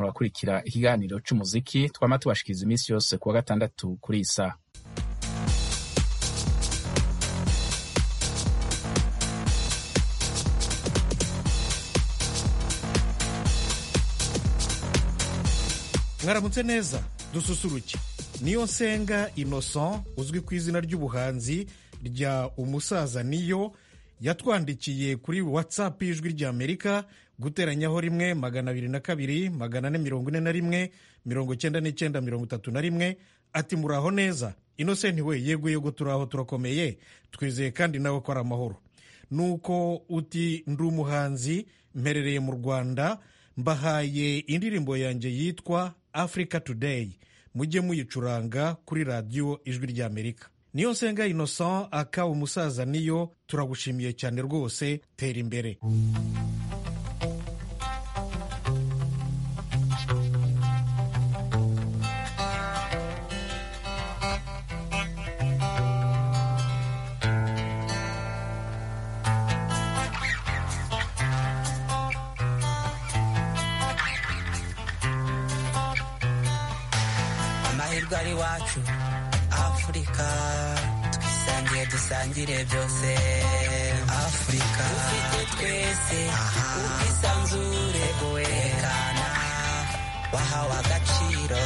murakurikira ikiganiro cy'umuziki twama tubashikiriza iminsi yose kuwa gatandatu kuri iyi saha mwaramutse neza dususuruke niyo nsenga innocent uzwi ku izina ry'ubuhanzi rya umusaza niyo yatwandikiye kuri watsapu y'ijwi ry'amerika guteranyaho rimwe magana abiri na kabiri magana ane mirongo ine na rimwe mirongo icyenda n'icyenda mirongo itatu na rimwe ati muraho neza innocent we yego yego turaho turakomeye twizeye kandi nawe ko ari amahoro nuko uti ndi umuhanzi mperereye mu rwanda mbahaye indirimbo yanjye yitwa afurika tudeyi mujye muyicuranga kuri radiyo ijwi ry'amerika niyo nsenga innocent aka umusaza niyo turagushimiye cyane rwose tera imbere amahirwe ari wacu afurika twisangiye dusangire byose afurika dufite twese ubwisanzure bwerekana wahawe agaciro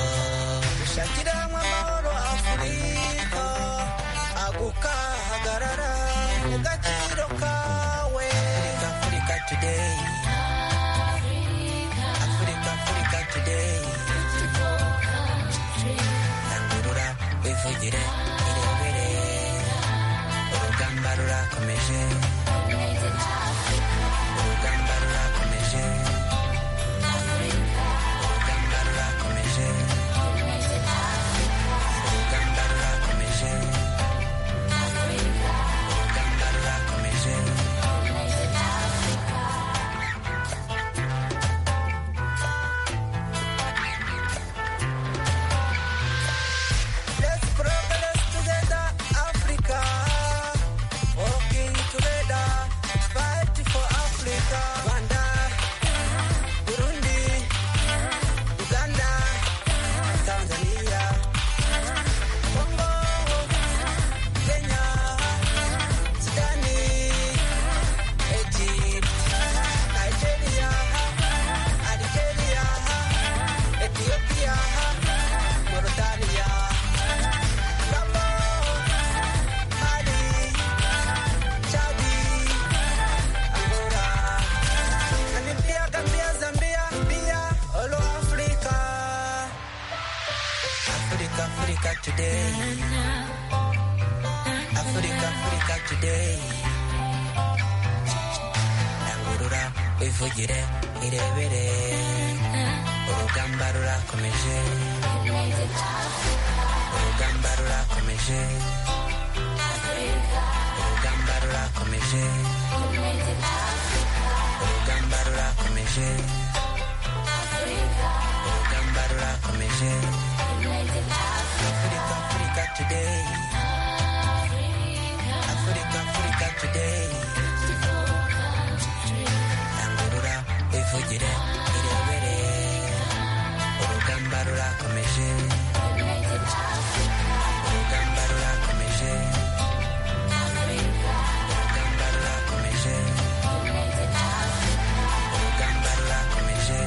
dushakire hamwe amahoro afurika agukahagarara mu gaciro kawe afurika afurika today afurika afurika today rangurura wivugire irebere urugamba rurakomeje urugamba rurakomeje urugamba rurakomeje urugamba rurakomeje urugamba rurakomeje Let's progress together, Africa. Working together, fight for Africa. Rwanda, Burundi, Uganda, Tanzania, Congo, Kenya, Sudani, Egypt, Nigeria, Algeria, Ethiopia, Mauritania. Africa today, Africa, Africa today. Nangurura wivugire irebere, urugamba rurakomeje, urugamba rurakomeje, urugamba rurakomeje, urugamba rurakomeje, urugamba rurakomeje. Africa, Africa today. Africa, Africa today. Nangurura wivugire irebere, urugamba rurakomeje. Urugamba rurakomeje. Urugamba rurakomeje. Urugamba rurakomeje. Urugamba rurakomeje.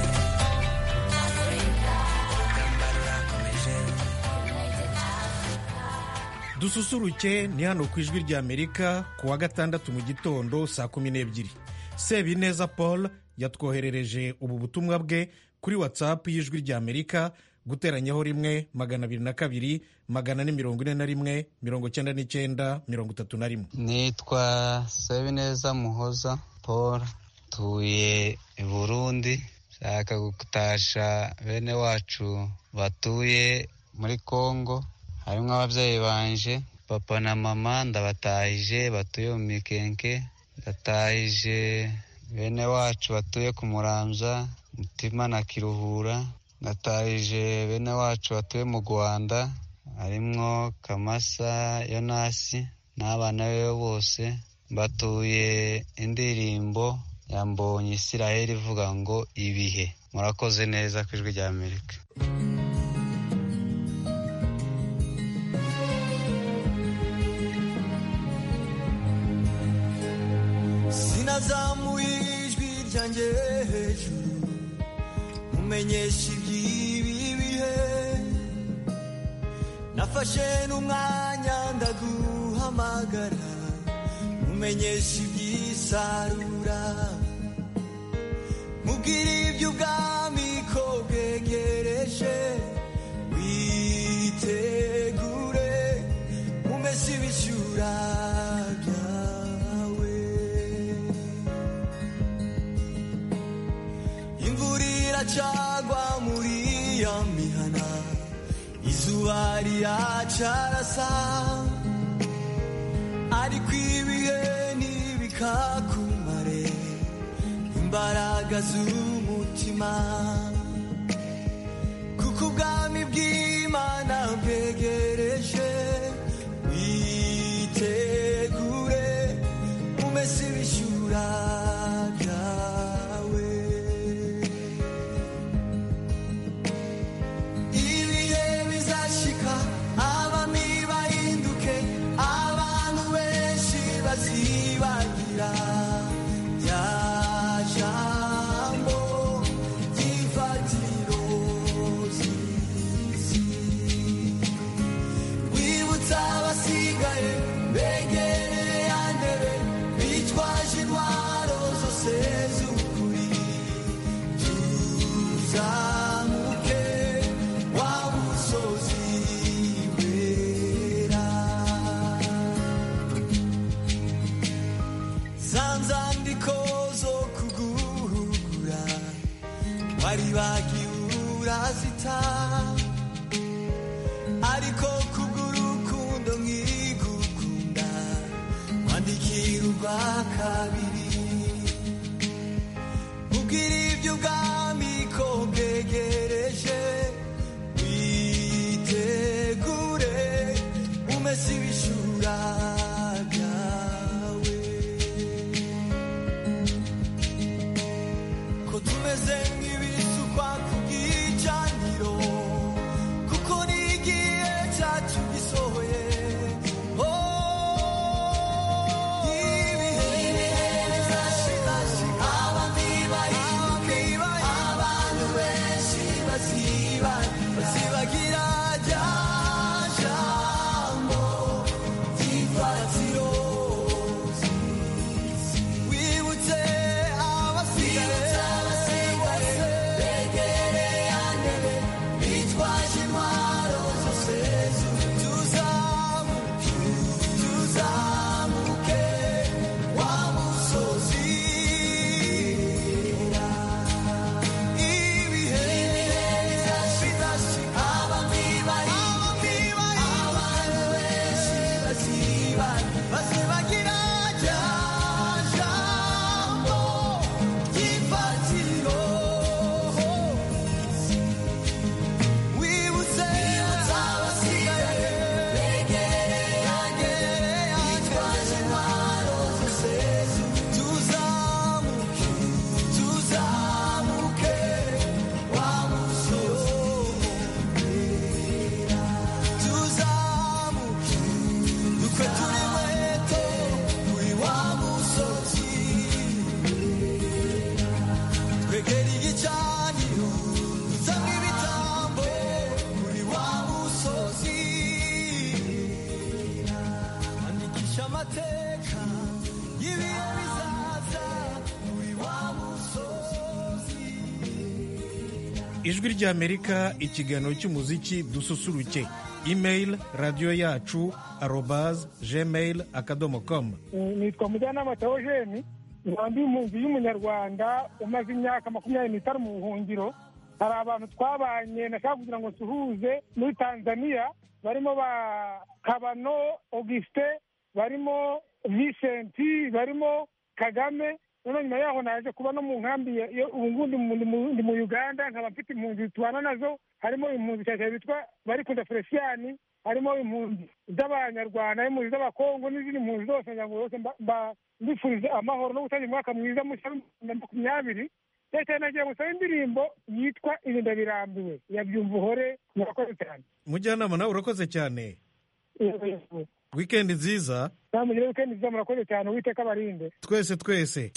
dususuruke ni hano ku ijwi ry'amerika ku wa gatandatu mu gitondo saa kumi n'ebyiri sebineza paul yatwoherereje ubu butumwa bwe kuri watsapu y'ijwi ry'amerika guteranyaho rimwe magana abiri na kabiri magana ane mirongo ine na rimwe mirongo icyenda n'icyenda mirongo itatu na rimwe nitwa sabineza muhoza paul tuye i burundi nshaka gutasha bene wacu batuye muri congo harimo ababyeyi banje papa na mama ndabatahije batuye mu mikenke ndatahije bene wacu batuye ku muramza mutima na kiruhura ndatahije bene wacu batuye mu rwanda harimo kamasa yonasi n'abana be bose batuye indirimbo yambonye isiraheli ivuga ngo ibihe murakoze neza ku ijwi rya amerika sinazamuye ijwi ryanjye hejuru mumenyesha iby'ibi bihe nafashe n'umwanya ndaguhamagara mumenyesha iby'isarura mubwire iby'ubwami ko bwegereje witegure umese ibishyura byawe imvura iracagwa muri ya mihana izuba riracarasa ariko ibihe ntibikakumare imbaraga z'umutima kuko ubwami bw'imana bwegereje witegure umese ibishyura byawe ibihe bizashika abami bahinduke abantu benshi bazibagira rya jambo ry'ifatiro z'isi wibutsa abasigaye begereye ya ndebe bitwaje intwaro zose z'ukuri uzamuke wa musozi wera za nzandiko zo kuguhugura bari bagiye urazita ariko kubw'urukundo nkigukunda wandikira urwa kabiri ubwira iby'ubwami ko bwegereje witegure umese ibishura byawe ko tumeze nk'ibisukwa ku bwicaniro kuko n'igihe cyacu gisohoye Oh, ibihe bizashira abami bahinduke abantu benshi baziba bazibagira rya jambo ry'ifatiro wibutse abasigaye bose begereye andebe bitwaje intwaro zose tuzamuke tuzamuke wa musozi wera. ibihe bizashira abami bahinduke abantu benshi baziba bazibagira rya jambo ry'ifatiro wibutse abasigaye begereye bitwaje intwaro zose tuzamuke tuzamuke wa musozi wera. tuzamuke dukwe turi weto kuri wa musozi twegera igicaniro dusanga ibitambo kuri wa musozi andikisha amateka y'ibihe bizaza kuri wa musozi ijwi ry'amerika ikiganiro cy'umuziki dususuruke imeyili radiyo yacu arobazi gmail akadomo komu nitwa mujyanama teogeni nkambi impunzi y'umunyarwanda umaze imyaka makumyabiri n'itanu mu buhungiro hari abantu twabanye nashaka kugira ngo suhuze muri tanzania barimo ba kabano augustin barimo vicenti barimo kagame noneho nyuma yaho naje kuba no mu nkambi ya- yo- ubu ngubu ndi mu- ndi mu- ndi mu uganda nkaba mfite impunzi tubana nazo harimo impunzi cyane bitwa barikunda feresiyani harimo impunzi z'abanyarwanda impunzi z'abakongo n'izindi mpunzi zose kugira ngo zose mba- mba- mbifuriza amahoro no gutangira umwaka mwiza mushya wa bibiri na makumyabiri ndetse nagiye gusaba indirimbo yitwa ibinda birambiwe ya byumva uhore murakoze cyane mujyanama nawe urakoze cyane wikendi nziza namugire wikendi nziza murakoze cyane uwiteka abarinde twese twese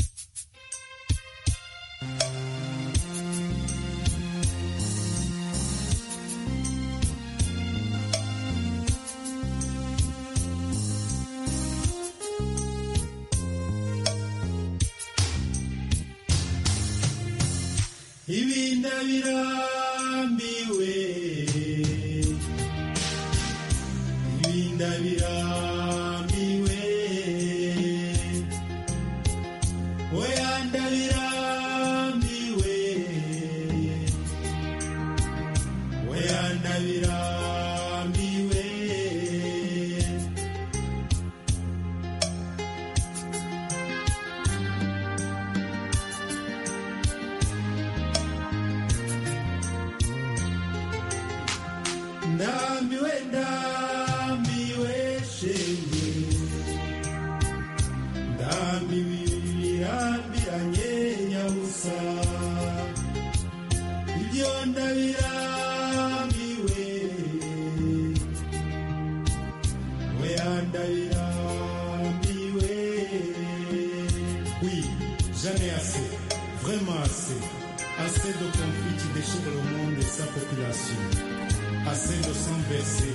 ibinda birambiwe ibinda birambiwe oya ndabirambiwe oya ndabirambiwe ndambiwe ndambiwe shenge ndambiwe birambiranye nyabusa ibyo ndabirambiwe oya ndabirambiwe oui jamais assez vraiment assez assez de conflits qui déchirent le monde et sa population assez de sang versé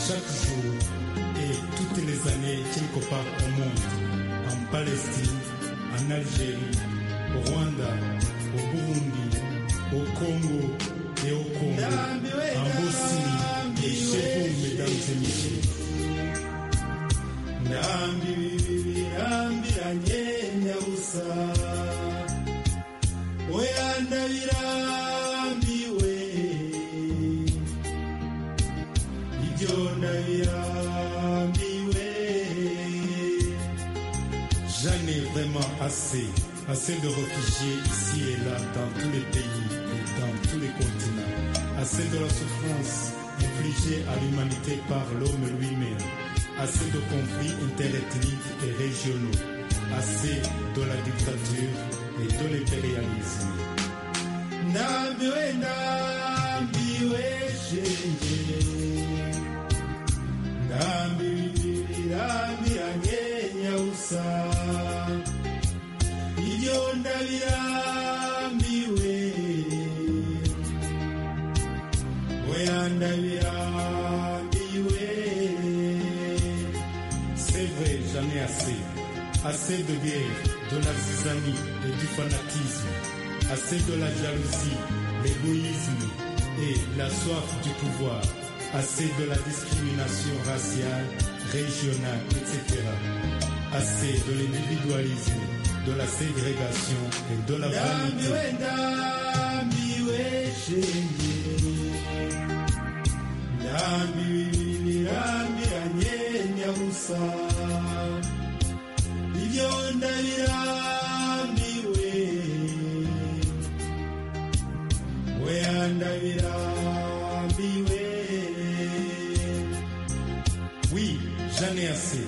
chaque jour et toutes les années quelque part au monde, en Palestine, en Algérie, au Rwanda, au Burundi, au Congo et au Congo, en Bosnie et chez vous, mesdames et messieurs. Ndambi, birambi, anye, nyabusa. Oya, ndabirambi, we. ibyo ndabirambiwe j'en ai vraiment assez assez de réfugiés ici et là dans tous les pays et dans tous les continents assez de la souffrance infligée à l'humanité par l'homme lui-même assez de conflits interethniques et régionaux assez de la dictature et de l'impérialisme ndambiwe ndambiwe shenge ndambi ndambiranye nyabusa ibyo ndabirambiwe oya ndabirambiwe c'est vrai j'en ai assez assez de guerre de l'artisanat et du fanatisme assez de la jalousie l'égoïsme et la soif du pouvoir assez de la discrimination raciale, régionale, etc. Assez de l'individualisme, de la ségrégation et de la vanité. ibyo ndabirambiwe oya ndabirambiwe oui j'en ai assez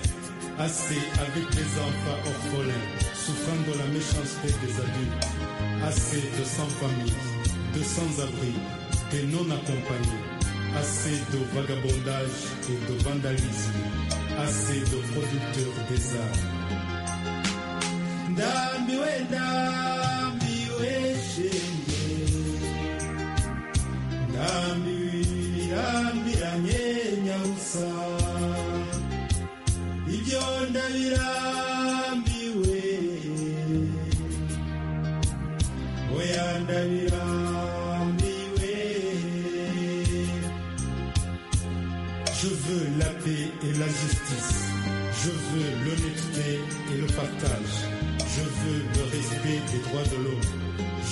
assez avec des enfants orphelins souffrant de la méchanceté des adultes assez de sans famille de sans abri de non accompagnés assez de vagabondage et de vandalisme assez de producteurs des arts ndambiwe ndambiwe shenge ndambirambiranye nyabusa ibyo ndabirambiwe oya ndabirambiwe Je veux la paix et la justice. Je veux l'honnêteté et le partage. Je veux le respect des droits de l'homme.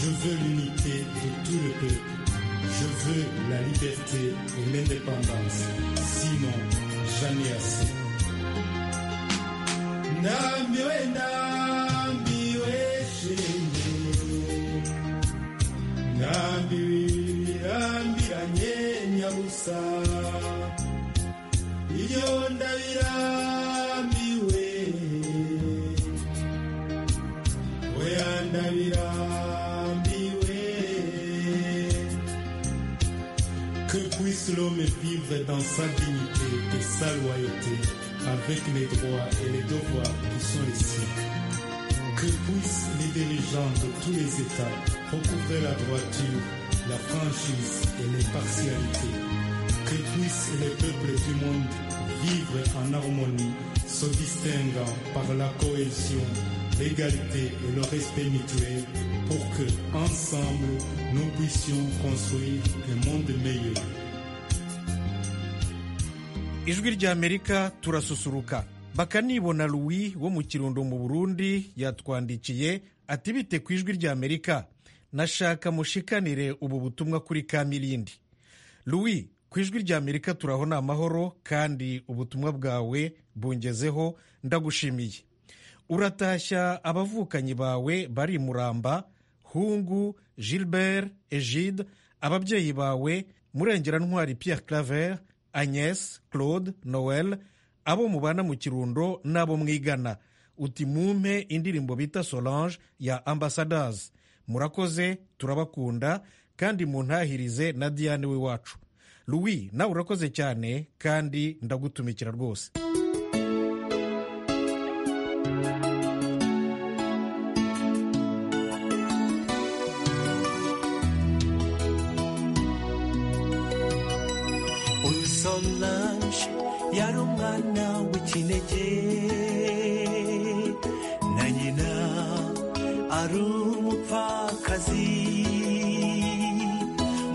Je veux l'unité de tout le peuple. Je veux la liberté et l'indépendance. Sinon, j'en ai assez. Ndambiwe, ndambiwe, chérie. Ndambiwe, ndambiranye, nyabusa. ibyo ndabirambiwe oya ndabirambiwe Que puisse l'homme vivre dans sa dignité et sa loyauté avec les droits et les devoirs qui sont les siens. Que puissent les dirigeants de tous les États recouvrer la droiture, la franchise et l'impartialité. Que puissent les peuples du monde vivre en harmonie, se distinguant par la cohésion, l'égalité et le respect mutuel pour que, ensemble, nous puissions construire un monde meilleur. ijwi ry'amerika turasusuruka bakanibona louis wo mu kirundo mu burundi yatwandikiye ati bite ku ijwi ry'amerika nashaka mushikanire ubu butumwa kuri kamirindi louis ku ijwi ry'amerika turaho ni amahoro kandi ubutumwa bwawe bungezeho ndagushimiye uratashya abavukanyi bawe bari muramba hungu gilbert egide ababyeyi bawe murengerantwari pierre claver agnes claude noel abo mubana mu kirundo n'abo mwigana uti mumpe indirimbo bita solange ya ambassadors murakoze turabakunda kandi muntahirize na diane w'iwacu louis nawe urakoze cyane kandi ndagutumikira rwose oyo solange yali omwana w'ekinege na nyina ari umupfakazi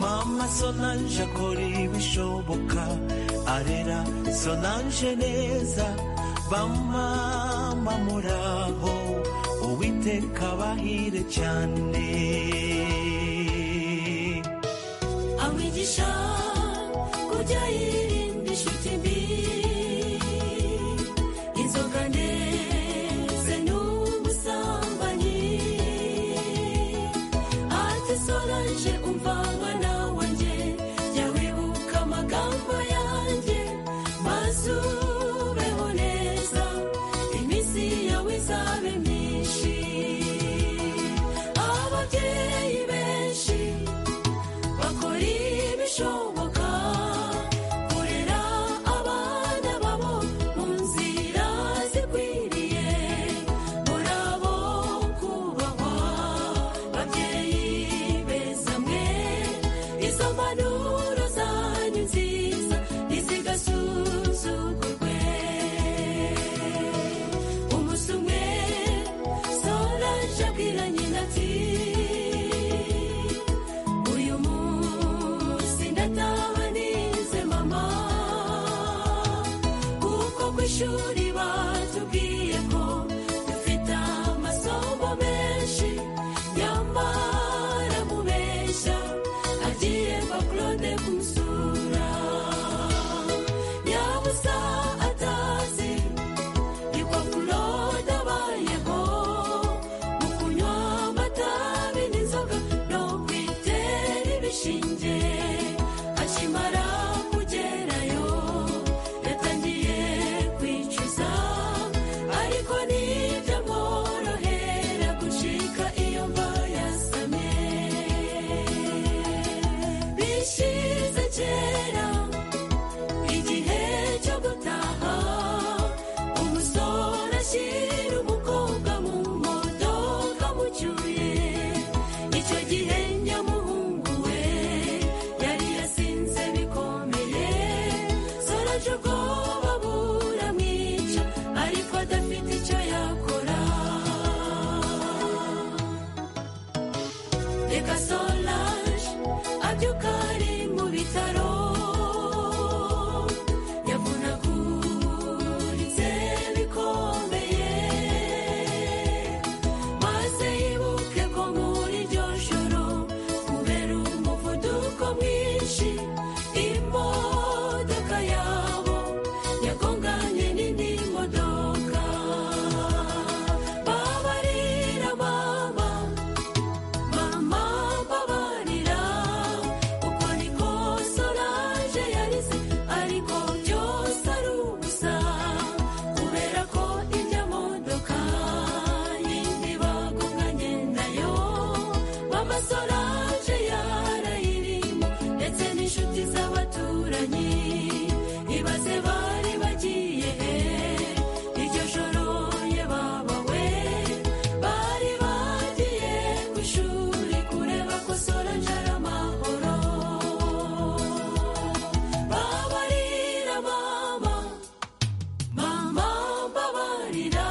mama solange akora ibishoboka arera solange neza bamama muraho uwiteka abahire cyane awigisha kujya yirinda inshuti mbi inzoga ndetse n'ubusambanyi ati solange umva mwana wanjye jya wibuka amagambo yanjye maze ubeho neza iminsi yawe izabe myinshi ababyeyi benshi bakora ibishoboka kurera abana babo mu nzira zikwiriye murabo kubahwa babyeyi beza mwe izo mpanuro zanyu nziza ntizigasuzugurwe umunsi umwe solange abwira nyina ati uyu munsi ndataha nize mama kuko ku ishuri batubwiye ko dufite amasomo menshi nyamara mubeshya agiye kwa claude kumusura yabusa atazi ni kwa claude abayeho mu kunywa amatabi n'inzoga no kwitera ibishinge akimara kugerayo yatangiye kwicuza ariko nibyo mworohera gucika iyo mva yasame bishize kera inshuti z'abaturanyi ibaze bari bagiye he iryo joro ye baba we bari bagiye ku ishuri kureba ko soranje ari amahoro babarira mama mama mbabarira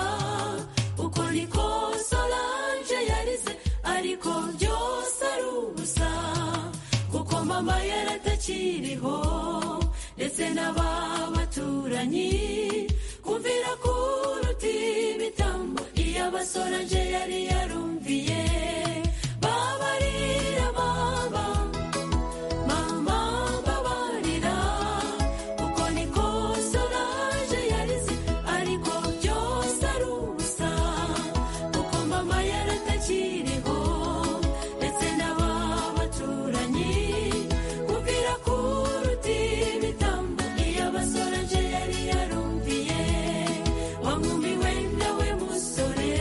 uko niko solange yarize ariko byose ari ubusa kuko mama yaratakiriho ndetse n'aba baturanyi kumvira kuruta ibitambo iyo abasorange yari yarumviye babarira mama mama mbabarira kuko niko solange yarize ariko byose ari ubusa kuko mama yaratakiriho ndetse n'aba baturanyi kumvira kuruta ibitambo iyo abasorange yari yarumviye wa nkumi wenda we musore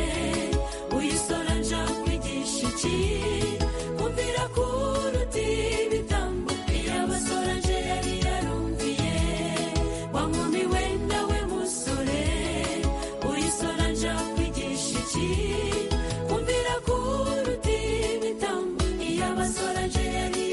uyisorange akwigisha iki kumvira kuruta ibitambo iyo abasorange yari yarumviye wa nkumi wenda we musore uyisorange akwigisha iki kumvira kuruta ibitambo iyo abasorange yari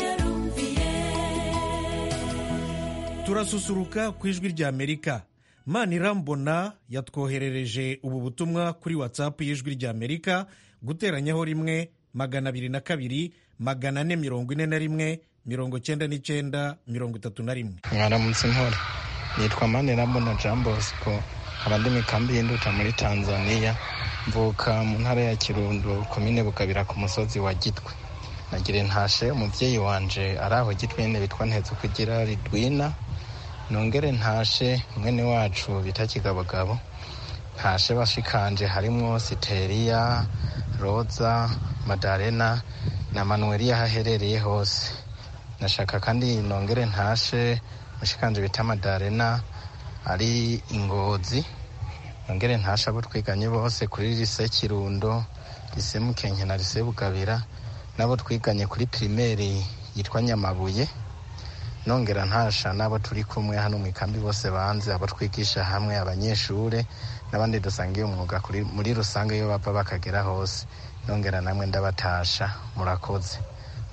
yarumviye turasusuruka ku ijwi rya amerika manirambona yatwoherereje ubu butumwa kuri whatsapp y'ijwi rya amerika guteranyaho rimwe magana abiri na kabiri magana ane mirongo ine na rimwe mirongo cyenda n'icyenda mirongo itatu na rimwe mwaramutse mpora nitwa manirambona jean bosco nkaba ndi mu ikambi y'induta muri tanzania mvuka mu ntara ya kirundo komine bukabira ku musozi wa gitwe nagira intashe umubyeyi wanje ari aho gitwene bitwa ntetse kugira ridwina nongere ntashe mwene wacu bita kigabogabo ntashe bashikanje harimo siteriya roza madarena na manuweli aho aherereye hose nashaka kandi nongere ntashe mushikanje bita madarena ari ingozi nongere ntashe abo twiganye bose kuri lise kirundo lise mukenke na lise bugabira n'abo twiganye kuri pirimeri yitwa nyamabuye nongera ntasha n'abo turi kumwe hano mu ikambi bose banze abo twigisha hamwe abanyeshure n'abandi dusangiye umwuga kuri- muri rusange iyo bapfa bakagera hose nongera namwe ndabatasha murakoze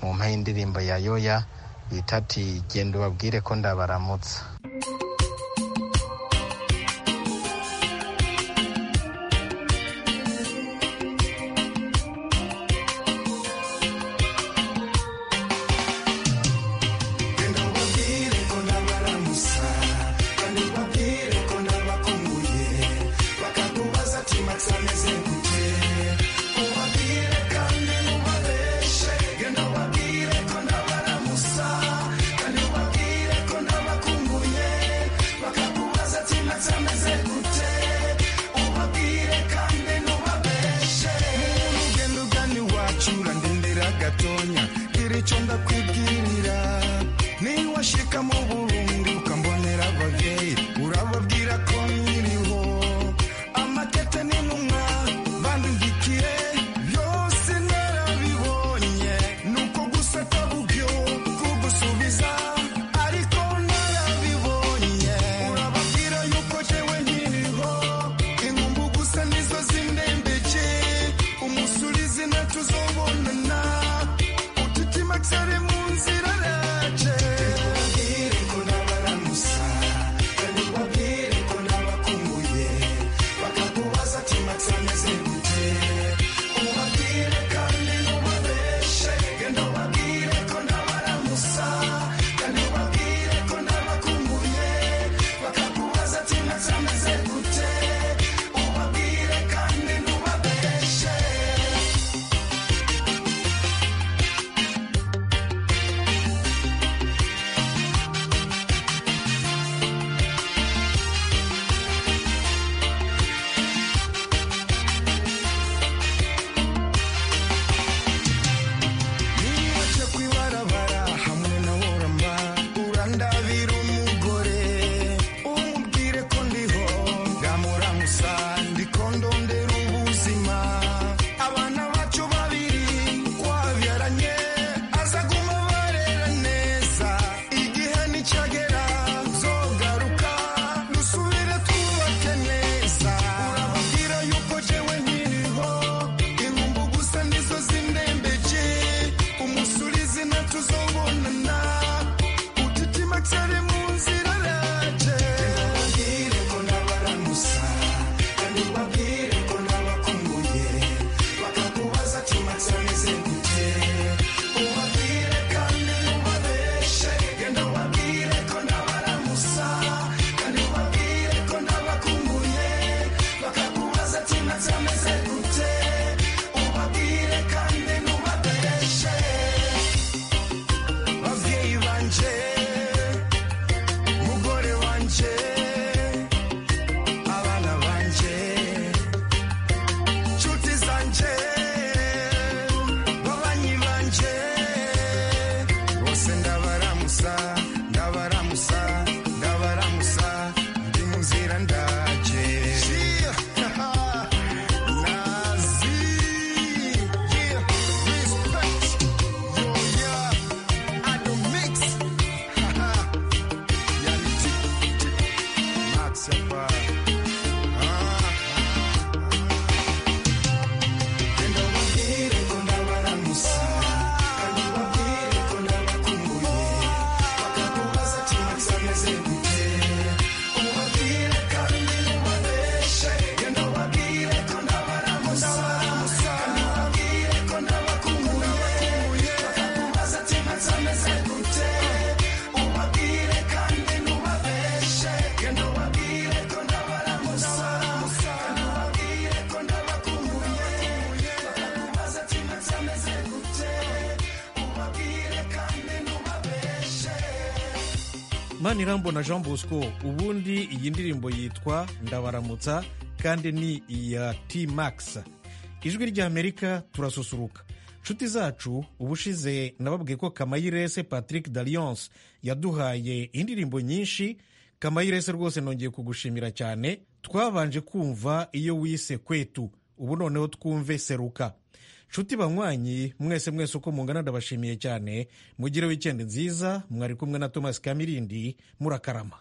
mu mpa y'indirimbo ya yoya bita ati genda ubabwire ko ndabaramutsa ugana iwacu urandindira gatonya icyo ndakwibwirira niba washika mu burundi ukambonera ababyeyi urababwira ko nkiriho amatete n'intumwa bandigikiye byose narabibonye nuko gusa ataburyo kugusubiza ariko narabibonye urababwira yuko jewe nkiriho inkumbu gusa nizo zindembeke umusulizi natuzobonana utitima cyari mu nzira raje niwace kwibarabara hamwe na woramba urandabira umugore umubwire ko ndiho ndamuramutsa ndiko ndondera ubuzima abana bacu babiri twabyaranye azaguma barera neza manirambona jean bosco ubundi iyi ndirimbo yitwa ndabaramutsa kandi ni iya t max ijwi ry'amerika turasusuruka nshuti zacu ubushize nababwiye ko kamayirese patrick dalliance yaduhaye indirimbo nyinshi kamayirese rwose nongeye kugushimira cyane twabanje kumva iyo wise kwetu ubu noneho twumve seruka nshuti banywanyi mwese mwese uko mungana ndabashimiye cyane mugire wikendi nziza mwari kumwe na thomas kamirindi murakarama